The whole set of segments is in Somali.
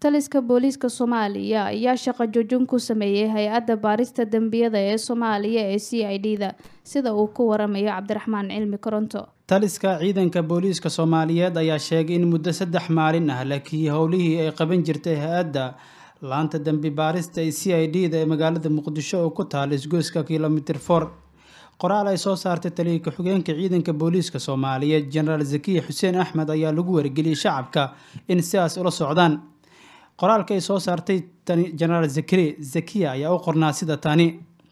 taliska booliiska soomaaliya ayaa shaqo joojin ku sameeyey hay-adda baarista dembiyada ee soomaaliya ee c i d da sida uu ku waramayo cabdiraxmaan cilmi koronto taliska ciidanka booliiska soomaaliyeed ayaa sheegay in muddo saddex maalin ah lakiyey howlihii ay qaban jirtay hay-adda laanta dembi baarista ee c i d da ee magaalada muqdisho oo ku taala isgoyska kilomitr for qoraal ay soo saartay taliya ku-xigeenka ciidanka booliiska soomaaliyeed jenaraal zakiya xuseen axmed ayaa lagu wargeliyey shacabka in sidaas ula socdaan qoraalka ay soo saartay jenaraal zakari zakiya ayaa u qornaa sida tani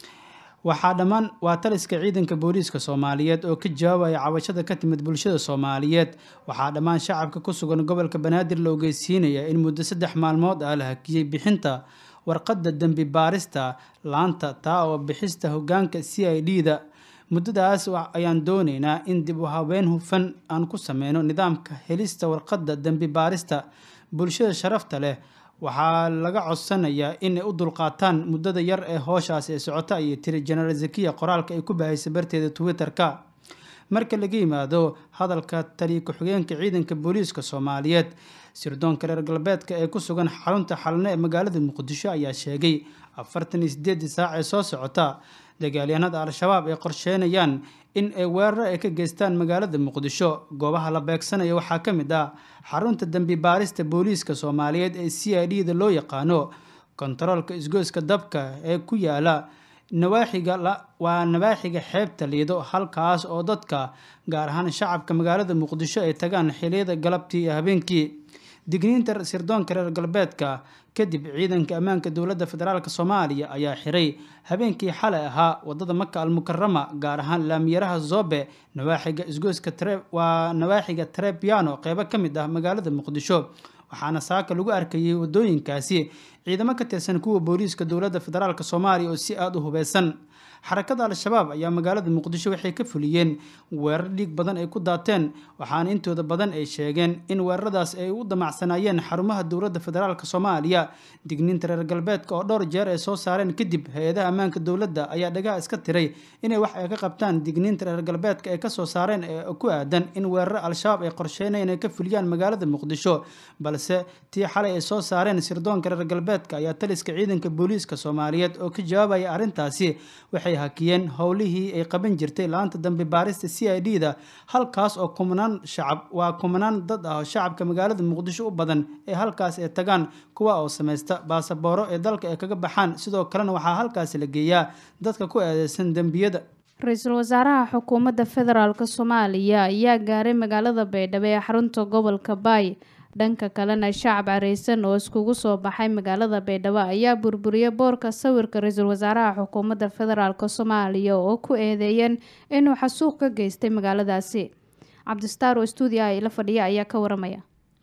waxaa dhammaan waa taliska ciidanka booliiska soomaaliyeed oo ka jawaabaya cabashada ka timid bulshada soomaaliyeed waxaa dhammaan shacabka ku sugan gobolka banaadir la ogeysiinaya in muddo saddex maalmood ah la hakiyey bixinta warqadda dembi baarista laanta taa oo bixista hogaanka c i d da muddadaas ayaan dooneynaa in dib u habeen hufan aan ku sameyno nidaamka helista warqadda dembi baarista bulshada sharafta leh waxaa laga codsanayaa inay u dulqaataan muddada yar ee hooshaas ee socota ayay tiri jenaraal zakiya qoraalka ay ku bahaysay barteeda twitter-ka marka laga yimaado hadalka taliya ku-xigeenka ciidanka booliiska soomaaliyeed sirdoonka reer galbeedka ee ku sugan xarunta xalne ee magaalada muqdisho ayaa sheegay afartan iyo sideedii saac ee soo socota dagaalyahanada al-shabaab ay qorsheynayaan in ay weeraro ay ka geystaan magaalada muqdisho goobaha la beegsanaya waxaa ka mid ah xarunta dembi baarista booliiska soomaaliyeed ee c i d da loo yaqaano kontaroolka isgoyska dabka ee ku yaala nawaaxiga waa nawaaxiga xeebta liido halkaas oo dadka gaar ahaan shacabka magaalada muqdisho ay tagaan xiliyada galabtii iyo habeenkii digniinta sirdoonka reer galbeedka kadib ciidanka ammaanka dowladda federaalk soomaaliya ayaa xiray habeenkii xalay ahaa wadada maka almukarama gaar ahaan laamiyaraha zobe nawaaxiga isgoyska waa nawaaxiga trebiano qeybo ka mid ah magaalada muqdisho waxaana saaka lagu arkayay wadooyinkaasi ciidamo ka tirsan kuwa booliiska dowladda federaalk soomaaliya oo si aada u hubeysan xarakada al-shabaab ayaa magaalada muqdisho waxay ka fuliyeen weerar dhiig badan ay ku daateen waxaana intooda badan ay sheegeen in weeraradaas ay u damacsanaayeen xarumaha dowladda federaalk soomaaliya digniinta reer galbeedka oo dhowr jeer ay soo saareen kadib hay-adaha ammaanka dowladda ayaa dhagaha iska tiray inay wax ay ka qabtaan digniinta reer galbeedka ay kasoo saareen ee ku aadan in weeraro al-shabaab ay qorsheynayeen ay ka fuliyaan magaalada muqdisho balse tii xalay ay soo saareen sirdoonka reer galbeedka ayaa taliska ciidanka booliiska soomaaliyeed oo ka jawaabaya arrintaasi waxay hakiyeen howlihii ay qaban jirtay laanta dambi baarista c i d da halkaas oo kumanaan shacab waa kumanaan dad ah oo shacabka magaalada muqdisho u badan ee halkaas ay tagaan kuwa oo samaysta baasabooro ee dalka ay kaga baxaan sidoo kalena waxaa halkaasi la geeyaa dadka ku eedeysan dembiyada ra-iisul wasaaraha xukuumadda federaalk soomaaliya ayaa gaaray magaalada baydhabo ee xarunta gobolka baay dhanka kalena shacab careysan oo iskugu soo baxay magaalada baydhabo ayaa burburiyay boorka sawirka ra-iisul wasaaraha xukuumadda federaalk soomaaliya oo ku eedeeyeen inuu xasuuq ka geystay magaaladaasi cabdistaar oo stuudiah ila fadhiya ayaa ka waramaya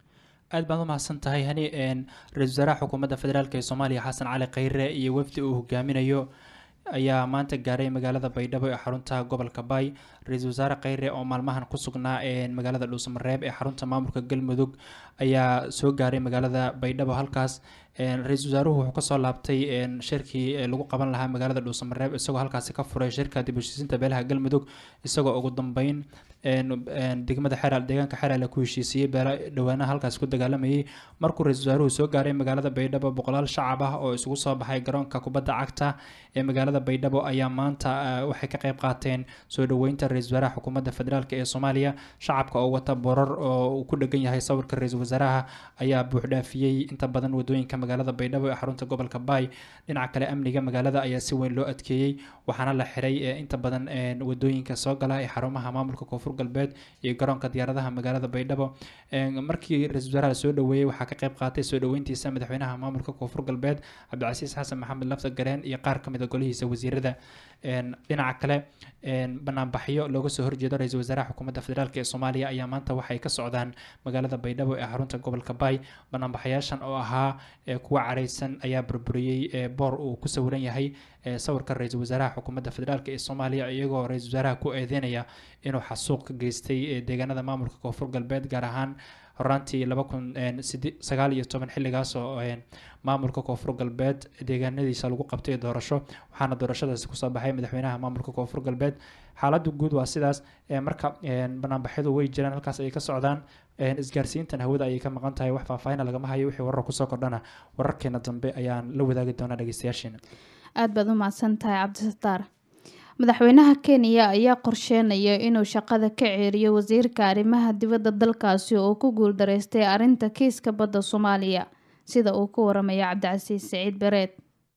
aad baad u mahadsan tahay hani ra-isul wasaaraha xukuumadda federaalk ee soomaaliya xasan cali khayre iyo wafdi uu hogaaminayo ayaa maanta gaaray magaalada baydhabo ee xarunta gobolka baay ra-iisul wasaare kheyre oo maalmahan ku sugnaa magaalada dhuusamareeb ee xarunta maamulka galmudug ayaa soo gaaray magaalada baydhabo halkaas ra-iisul wasaaruhu wuxuu kasoo laabtay shirkii lagu qaban lahaa magaalada dhuusamareeb isagoo halkaasi ka furay shirka dib heshiisiinta beelaha galmudug isagoo ugu dambeyn degmada xeraal deegaanka xeraale ku heshiisiyey beela dhawaanaha halkaasi ku dagaalamayay markuu ra-iisul wasaaruhu soo gaaray magaalada baydhabo boqolaal shacab ah oo isugu soo baxay garoonka kubadda cagta ee magaalada baydhabo ayaa maanta waxay ka qeyb qaateen soo dhaweynta ra-isul wasaaraha xukuumadda federaalk ee soomaaliya shacabka oo wata borar oo uu ku dhegan yahay sawirka ra-iisul wasaaraha ayaa buuxdhaafiyey inta badan wadooyinka magaalada baydhabo ee xarunta gobolka baay dhinaca kale amniga magaalada ayaa si weyn loo adkeeyey waxaana la xiray inta badan wadooyinka soo gala ee xarumaha maamulka koonfur galbeed iyo garoonka diyaaradaha magaalada baydhabo markii ra-isul wasaaraha soo dhaweeyey waxaa ka qeyb qaatay soo dhaweyntiisa madaxweynaha maamulka koonfur galbeed cabdicasiis xasan maxamed lafta gareen iyo qaar ka mid a golihiisa wasiirada dhinaca kale banaanbaxyo looga soo horjeedo ra-iisul wasaaraha xukuumadda federaalk ee soomaaliya ayaa maanta waxay ka socdaan magaalada baydhabo ee xarunta gobolka baay banaanbaxayaashan oo ahaa kuwa careysan ayaa burburiyey boor uu ku sawiran yahay sawirka ra-iisul wasaaraha xukuumadda federaalk ee soomaaliya iyagoo ra-iisul wasaaraha ku eedeynaya inuu xasuuq ka geystay deegaanada maamulka koonfur galbeed gaar ahaan horaantii laba kun sagaal iyo toban xilligaas oo maamulka koonfur galbeed deegaanadiisa lagu qabtay doorasho waxaana doorashadaasi kusoo baxay madaxweynaha maamulka koonfur galbeed xaalada guud waa sidaas marka banaanbaxyadu way jiraan halkaas ayay ka socdaan isgaarsiintan hawada ayay ka maqan tahay wax faahfaahina lagama hayo wixii warar kusoo kordhana wararkeena dambe ayaan la wadaagi doonaa dhegeystayaasheena aada baad u mahadsan tahay cabdisataar madaxweynaha kenya ayaa qorsheynaya inuu shaqada ka ceeriyo wasiirka arrimaha dibadda dalkaasi oo ku guuldareystay arrinta kiiska badda soomaaliya sida uu ku waramaya cabdicasiis siciid bereed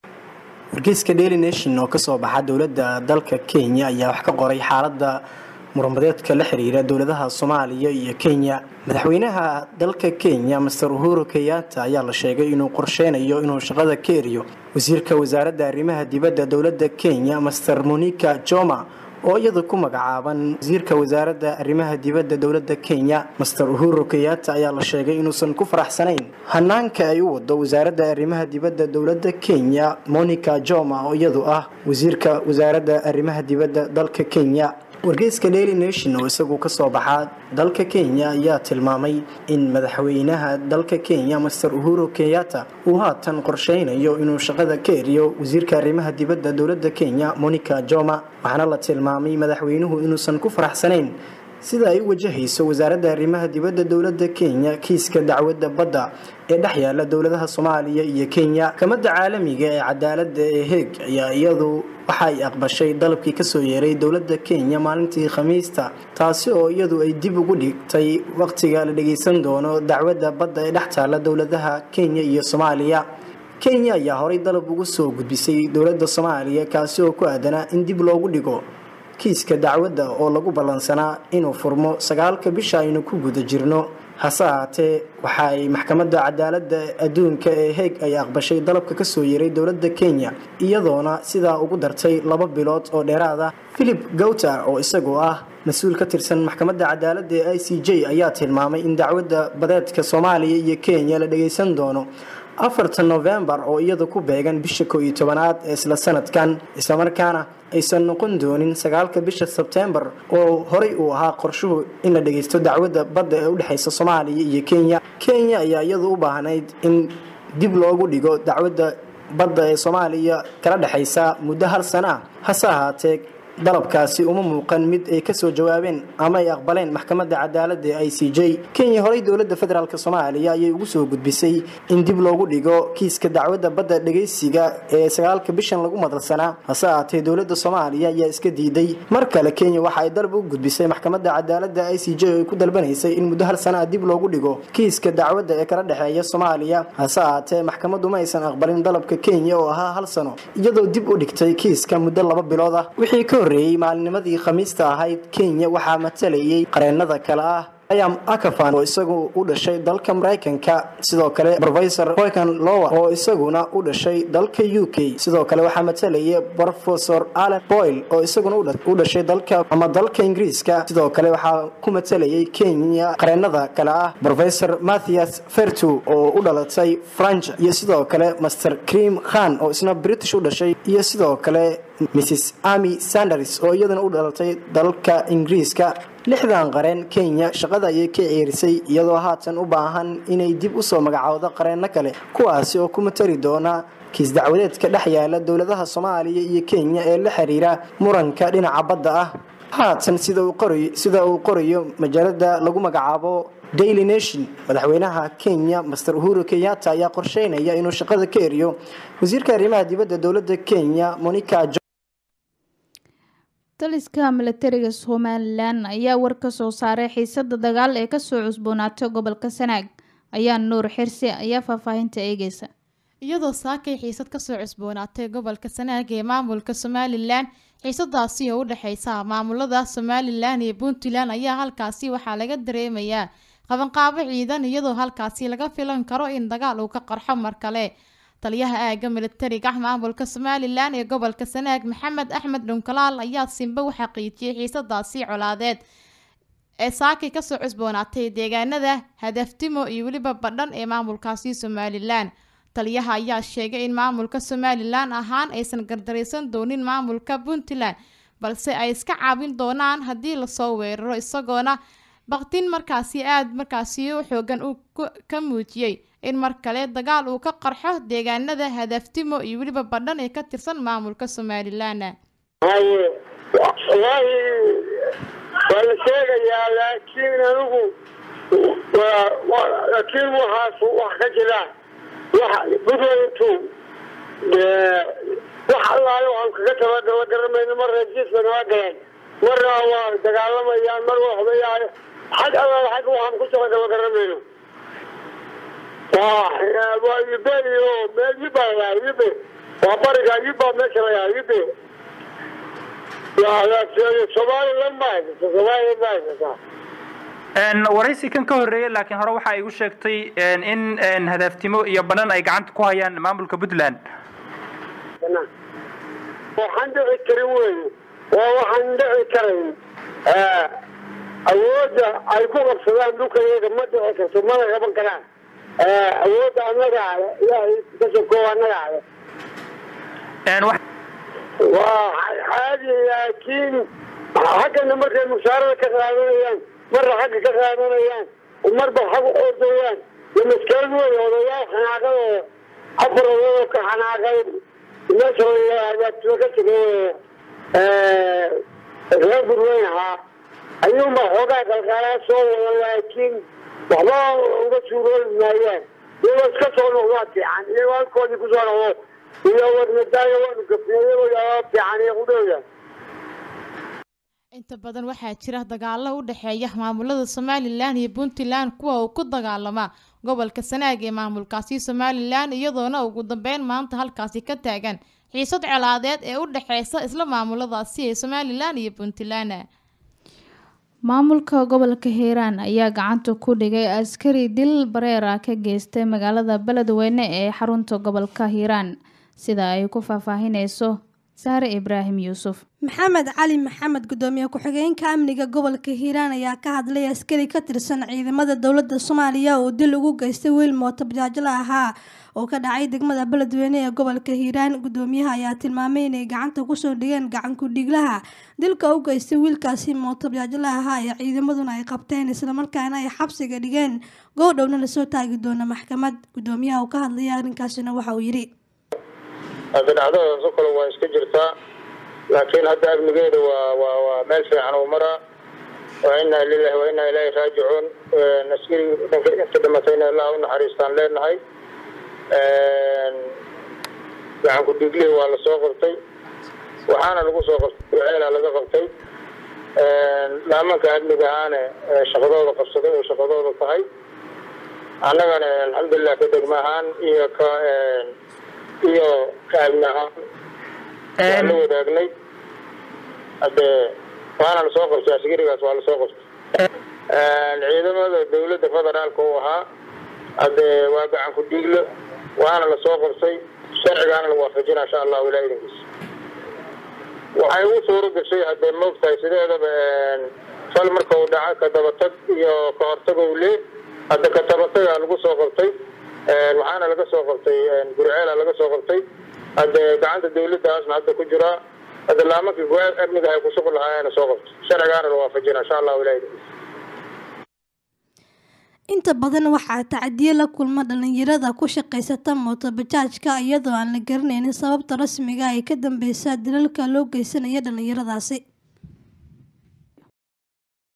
wargeyska daily nation oo kasoo baxa dowladda dalka kenya ayaa wax ka qoray xaaladda muranbadeedka la xiriira dowladaha soomaaliya iyo kenya madaxweynaha dalka kenya master uhuru kenyatta ayaa la sheegay inuu qorsheynayo inuu shaqada ka eriyo wasiirka wasaaradda arrimaha dibadda dowladda kenya master monica joma oo iyada ku magacaaban wasiirka wasaaradda arrimaha dibadda dowladda kenya master uhuru kenyatta ayaa la sheegay inuusan ku faraxsanayn hanaanka ay u wado wasaaradda arrimaha dibadda dowladda kenya monica joma oo iyadu ah wasiirka wasaaradda arrimaha dibadda dalka kenya wargeyska daily nation oo isagu kasoo baxaa dalka kenya ayaa tilmaamay in madaxweynaha dalka kenya master uhuru kenyatta uu haatan qorsheynayo inuu shaqada ka eriyo wasiirka arrimaha dibadda dowladda kenya monica joma waxaana la tilmaamay madaxweynuhu inuusan ku faraxsanayn sida ay u wajahayso wasaaradda arrimaha dibadda dowladda kenya kiiska dacwadda badda ee dhex yaala dowladaha soomaaliya iyo kenya kamadda caalamiga ee cadaaladda ee heeg ayaa iyadu waxa ay aqbashay dalabkii kasoo yeeray dowladda kenya maalintii khamiista taasi oo iyadu ay dib ugu dhigtay waqtiga la dhageysan doono dacwadda badda ee dhex taala dowladaha kenya iyo soomaaliya kenya ayaa horay dalab ugu soo gudbisay dowladda soomaaliya kaasi oo ku aadanaa in dib loogu dhigo kiiska dacwadda oo lagu ballansanaa inuu furmo sagaalka bisha aynu ku guda jirno hase ahaatee waxa ay maxkamadda cadaaladda adduunka ee heeg ay aqbashay dalabka kasoo yeeray dowladda kenya iyadoona sidaa ugu dartay laba bilood oo dheeraad ah philip gowter oo isagoo ah mas-uul ka tirsan maxkamadda cadaaladda ee i c j ayaa tilmaamay in dacwadda badeedka soomaaliya iyo kenya la dhageysan doono afarta novembar oo iyada ku beegan bisha koo iyo tobanaad ee isla sanadkan islamarkaana aysan noqon doonin sagaalka bisha sebtembar oo horey uu ahaa qorshuhu in la dhageysto dacwadda badda ee udhexeysa soomaaliya iyo kenya kenya ayaa iyadu u baahnayd in dib loogu dhigo dacwadda badda ee soomaaliya kala dhexeysa muddo hal sana ah hase ahaatee dalabkaasi uma muuqan mid ay kasoo jawaabeen ama ay aqbaleen maxkamadda cadaaladda ee i c j kenya horey dowladda federaalk soomaaliya ayay ugu soo gudbisay in dib loogu dhigo kiiska dacwadda badda dhageysiga ee sagaalka bishan lagu madalsanaa hase ahaatee dowladda soomaaliya ayaa iska diiday mar kale kenya waxa ay dalab u gudbisay maxkamadda cadaaladda i c j oo ay ku dalbanaysay in muddo hal sana ah dib loogu dhigo kiiska dacwadda ee kala dhexeeya soomaaliya hase ahaatee maxkamaddu ma aysan aqbalin dalabka kenya oo ahaa hal sano iyadoo dib u dhigtay kiiska muddo laba bilood ah wixii ka horreeyey maalinimadii khamiista ahayd kenya waxaa matalayay qareennada kale ah ayam akafan oo isagu u dhashay dalka maraykanka sidoo kale rofesor hoykan lowa oo isaguna u dhashay dalka u k sidoo kale waxaa matalaya rofesor allen boyle oo isaguna u dhashay dalka ama dalka ingiriiska sidoo kale waxaa ku matalayay kenya qareennada kale ah rofesor mathias fertu oo u dhalatay franch iyo sidoo kale master cream khan oo isna british u dhashay iyo sidoo kale mrs ami sanders oo iyaduna u dhalatay dalka ingiriiska lixdan qareen kenya shaqada ayay ka ceerisay iyadoo haatan u baahan inay dib usoo magacaawdo qareenno kale kuwaasi oo ku matari doona kiis dacwadeedka dhex yaala dowladaha soomaaliya iyo kenya ee la xiriira muranka dhinaca badda ah haatan sida uu qorayo majaalada lagu magacaabo daily nation madaxweynaha kenya master uhuru kenyatta ayaa qorsheynaya inuu shaqada ka eriyo wasiirka arrimaha dibadda dowladda kenya monica taliska milatariga somalilan ayaa war ka soo saaray xiisada dagaal ee kasoo cusboonaatay gobolka sanaag ayaa nuur xirsi ayaa faahfaahinta eegeysa iyadoo saakay xiisad kasoo cusboonaatay gobolka sanaag ee maamulka somalilan xiisadaasi oo u dhexeysa maamulada somalilan iyo puntland ayaa halkaasi waxaa laga dareemayaa qabanqaabo ciidan iyadoo halkaasi laga filan karo in dagaal uu ka qarxo mar kale taliyaha aaga milatariga maamulka somalilan ee gobolka sanaag maxamed axmed dhunkalaal ayaa simbe u xaqiijiyay xiisadaasi colaadeed ee saakay kasoo cusboonaatay deegaanada hadaftimo iyo weliba badhan ee maamulkaasi somalilan taliyaha ayaa sheegay in maamulka somalilan ahaan aysan gardaraysan doonin maamulka puntland balse ay iska caabin doonaan haddii lasoo weeraro isagoona baktin markaasi aada markaasi u xoogan uu ka muujiyey in mar kale dagaal uu ka qarxo deegaanada hadaftimo iyo weliba badhan ee ka tirsan maamulka somalilan haye wallaahi waa la sheegayaa laakiin anigu laakiin waxaas wax ka jira buntlandu wax allaale waxaan kaga tabadaba garamayno mar reerjiiska noo galeen marna waa dagaalamayaan mar waxbayaan xag allaale xag waxaan ku tabadaba garamayno waa yube iyo meel yuba layaa yube waa bariga yuba meesha layaa yube somalilan ma haysata somalilan ma haysataa waraysi kan ka horreeyay laakiin hore waxa igu sheegtay in hadaaftimo iyo banan ay gacanta ku hayaan maamulka puntland waxaan dhici karin wey waa waxaan dhici karayn awoodda ay ku qabsadaan dhulkayaga ma dhici karto mana qaban karaan awoodda annaga ale ilaahay kasoko annaga ale waa caadi laakiin xaggana markay mushaarada ka qaadanayaan marna xagga ka qaadanayaan marba xag u ordayaan iyo maskaalad wey odayaal xanaaqadooda afar odayoo ka xanaaqay meesha hagaagtimo ka tegay reer burweyn ahaa ayuunba xoogaa qalqaalaa soo wada laakiin waxba uga suuroobi maayaan iyagoo iska soo noqdaa fiican iyagoo halkoodii kusoo noqdo iyo warnadaayo waanu gafnay iyagoo yaa fiican iyo qudhooda inta badan waxaa jira dagaalo u dhexeeya maamulada somalilan iyo puntland kuwa uu ku dagaalama gobolka sanaag ee maamulkaasi somalilan iyadoona ugu dambeyn maanta halkaasi ka taagan xiisad colaadeed ee u dhexeysa isla maamuladaasi ee somalilan iyo puntland maamulka gobolka hiiraan ayaa gacanta ku dhigay askari dil bareera ka geystay magaalada beledweyne ee xarunta gobolka hiiraan sida ay ku faahfaahineyso saare ibraahim yuusuf maxamed cali maxamed gudoomiye ku-xigeenka amniga gobolka hiiraan ayaa ka hadlay askari ka tirsan ciidamada dowladda soomaaliya oo dil ugu geystay wiil mooto bajaajla ahaa oo ka dhacay degmada beledweyne ee gobolka hiiraan gudoomiyaha ayaa tilmaamay inay gacanta kusoo dhigeen gacanku-dhiglaha dilka u geystay wiilkaasi mooto bajaajla ahaa ee ciidamaduna ay qabteen islamarkaana ay xabsiga dhigeen goodhowna lasoo taagi doona maxkamad gudoomiyaha uu ka hadlaya arrinkaasina waxa uu yidhi dhacdadaasoo kale waa iska jirtaa laakiin hadda amnigeeda waa waa waa meel fiican uu maraa waa inaa lilahi waa inaa ilaahi raajicuun askari dhanka inta dhimatayna allah u naxariistaan leenahay gacanku dhiiglihi waa lasoo qabtay waxaana lagu soo qabtay ceelaa laga qabtay laamanka amniga ahaane shaqadooda qabsaday oo shaqadooda tahay annagana alxamdulilah ka degma ahaan iyo ka iyo kaamni ahaan waa la wadaagnay hadde waana lasoo qabtay askarigaas waa lasoo qabtay ciidamada dawladda federaalka uu ahaa hadde waa gacan ku dhiiglo waana lasoo qabtay sharcigaana la waafajina insha allahu ilaa idinkiisa waxay ugu suuro gashay haddee moogtahay sideedaba fal marka uu dhaca ka dabatag iyo ka hortag uu lee hadda ka dabatagaa lagu soo qabtay waxaana laga soo qabtay gurceela laga soo qabtay hadde gacanta dawladdaasna hadda ku jiraa hadda laamankii go amniga ay ku shuqul lahaayana soo qabtay sharcigaana la waafajina insha allahu ilaa idinkiisa inta badan waxaa tacdiye la kulma dhalinyarada ku shaqaysata mootobajaajka iyadoo aan la garanaynin sababta rasmiga ay ka dambeysa dilalka loo geysanaya dhalinyaradaasi